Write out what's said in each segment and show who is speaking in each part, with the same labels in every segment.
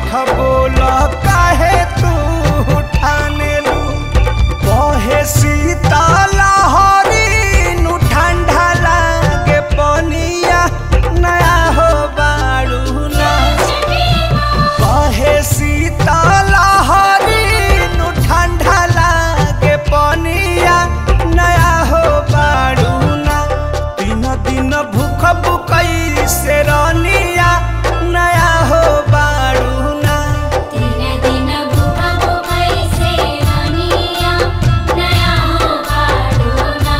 Speaker 1: ठाठ बोल काहे तू ठाने लू कहे शीतल हरी नु ठंडा लागे पनिया नया हो बाड़ू ना कहे शीतल हरी नु ठंडा लागे पनिया नया हो बाड़ू ना तीन दिन भूख बुकई से रनिया नया हो बाड़ू ना
Speaker 2: तीन दिन भूखा भूखाई से रानिया नया हो बाड़ूना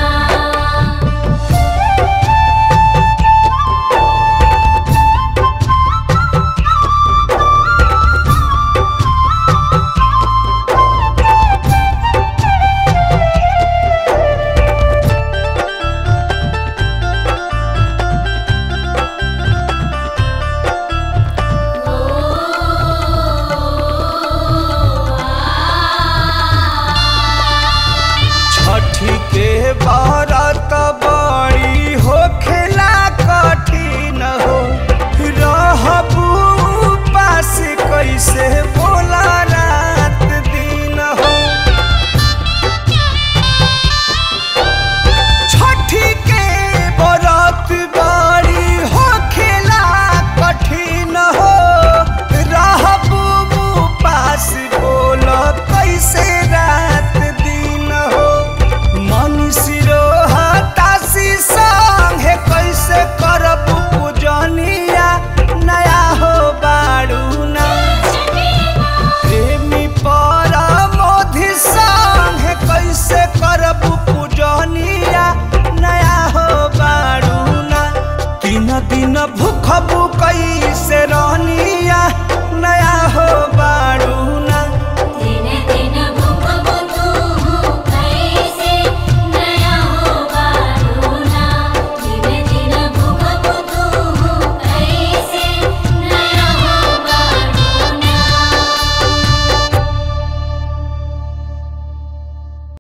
Speaker 1: छठी के बारत बड़ी हो खेला कठिन हो रहबू पास कैसे बोल